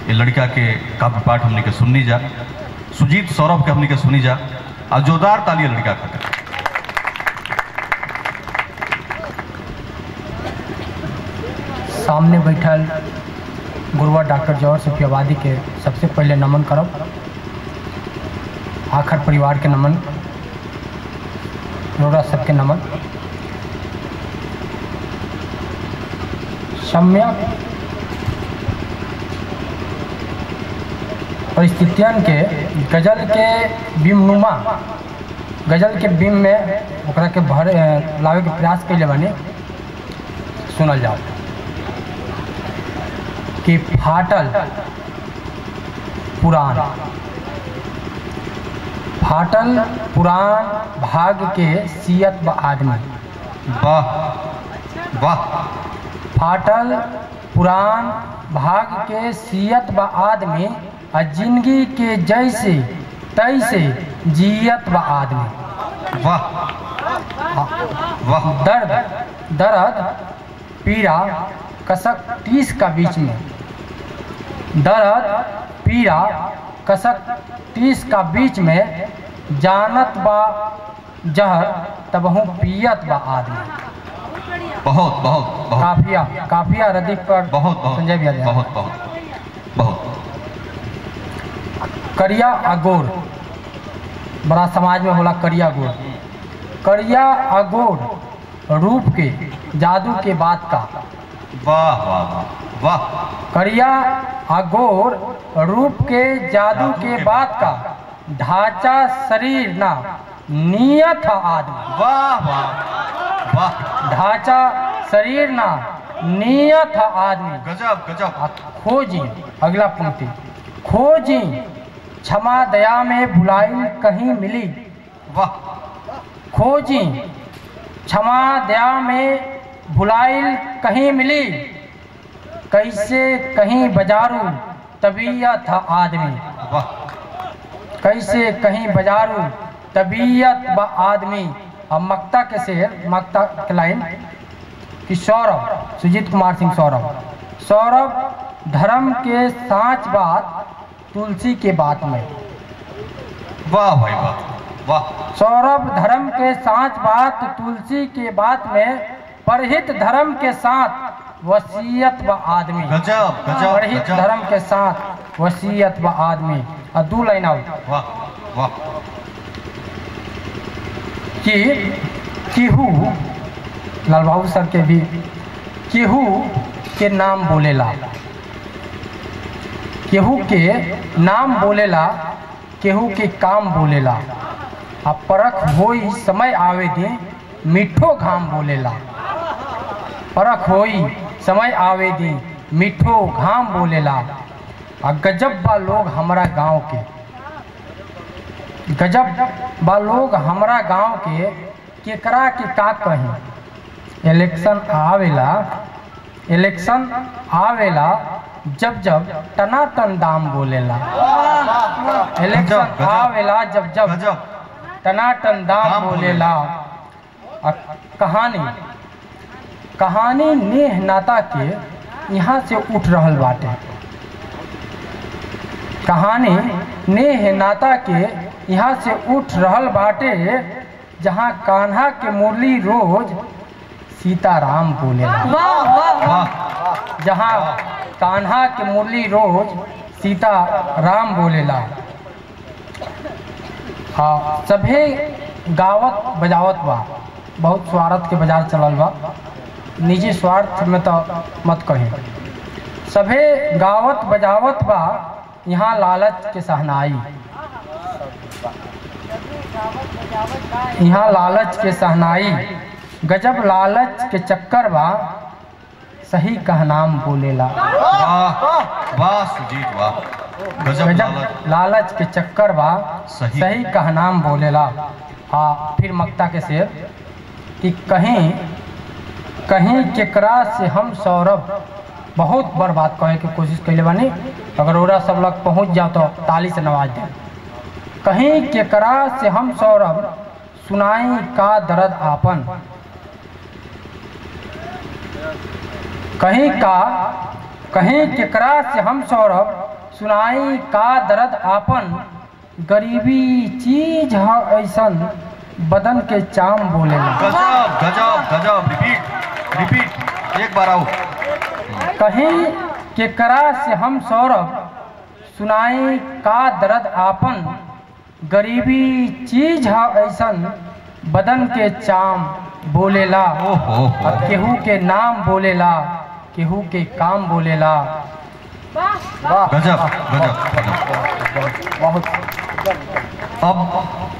ये लड़का के काव्य पाठ हमने के सुननी जा सुजीत सौरभ के हमने के सुनी जा और जोरदार ताली है लड़का खातिर सामने बैठल गुरुआ डॉक्टर जौहर सुफियाबादी के सबसे पहले नमन करब आखिर परिवार के नमन रोड़ा सबके नमन सम्यक परिस्थितियन के गजल के बिमनुमा गजल के बिम में ओकरा के भर लावे के प्रयास कैले बानी सुनल जाओ कि फाटल पुराण फाटल पुराण भाग के सियत व आदमी वाह वाह फाटल पुराण भाग के सियत व आदमी आ जिंदगी के जैसे तैसे जियत व आदमी वाह वाह दर्द दर्द पीड़ा कसक टीस का बीच में दर्द पीड़ा कसक टीस का बीच में जानत बा जहर तबहू पियत बा आदमी बहुत बहुत बहुत काफिया काफिया रदीफ पर बहुत बहुत संजय भैया बहुत बहुत बहुत करिया अगोर बड़ा समाज में होला करिया गोर करिया अगोर रूप के जादू के बात का वाह वाह वाह वाह करिया अगोर रूप के जादू के बात का ढांचा शरीर ना नियत है आदमी वाह वाह वाह ढांचा शरीर ना नियत है आदमी गजब गजब आ खोजी अगला पंक्ति खोजी क्षमा दया में भुलाई कहीं मिली वाह खोजी क्षमा दया में भुलाइल कहीं मिली कैसे कहीं बजारू तबीयत था आदमी वाह कैसे कहीं बजारू तबीयत व आदमी अब मक्ता के शेर मक्ता के लाइन कि सौरभ सुजीत कुमार सिंह सौरभ सौरभ धर्म के साँच बात तुलसी के बात में वाह भाई वाह वाह सौरभ धर्म के साँच बात तुलसी के बात में परहित धर्म के साथ वसीयत व आदमी गजब गजब परहित गजब धर्म के साथ वसीयत व आदमी और दू लाइन आउट वाह वाह कि केहू लाल बाबू सर के भी केहू के नाम बोलेला केहू के नाम बोलेला केहू के काम बोलेला आ परख होई समय आवे दे मिठो घाम बोलेला परख होई समय आवे दे मिठो घाम बोलेला आ गजब बा लोग हमरा गांव के गजब बा लोग हमरा गांव के केकरा के का कही इलेक्शन आवेला इलेक्शन आवेला जब जब टनाटन दाम बोलेला इलेक्शन गजब, गजब। आवेला जब जब गजब टनाटन दाम दाम बोलेला आ कहानी कहानी नेह नाता के यहाँ से उठ रहल बाटे कहानी नेह नाता के यहाँ से उठ रहल बाटे जहाँ कान्हा के मुरली रोज सीताराम बोलेला वाह जहाँ कान्हा के मुरली रोज सीता राम बोलेला हाँ सभे गावत बजावत बा बहुत स्वार्थ के बाजार चलल बा निजी स्वार्थ में तो मत कही सभे गावत बजावत बा यहाँ लालच के सहनाई यहाँ लालच के सहनाई गजब लालच के चक्कर बा सही कहनाम बोलेला वाह वाह सुजीत वाह गजब गजब लालच लालच के चक्कर बा सही। सही कहनाम बोलेला आ फिर मक्ता के शेर कि कहीं कहीं केकरा से हम सौरभ बहुत बार बात कहे के कोशिश कैले बानी अगर ओरा सब लोग पहुंच जाओ तो ताली से नवाज दे कहीं केकरा से हम सौरभ सुनाई का दर्द आपन कहीं का कहीं केकरा से हम सौरभ सुनाई का दर्द आपन गरीबी चीज ह ऐसन बदन के चाम बोलेला गजब गजब गजब रिपीट रिपीट एक बार आओ कहीं केकरा से हम सौरभ सुनाई का दर्द आपन गरीबी चीज ह ऐसन बदन के चाम बोलेला ओ हो हो और केहू के नाम बोलेला केहू के काम बोलेला वाह गजब गजब गजब बहुत अब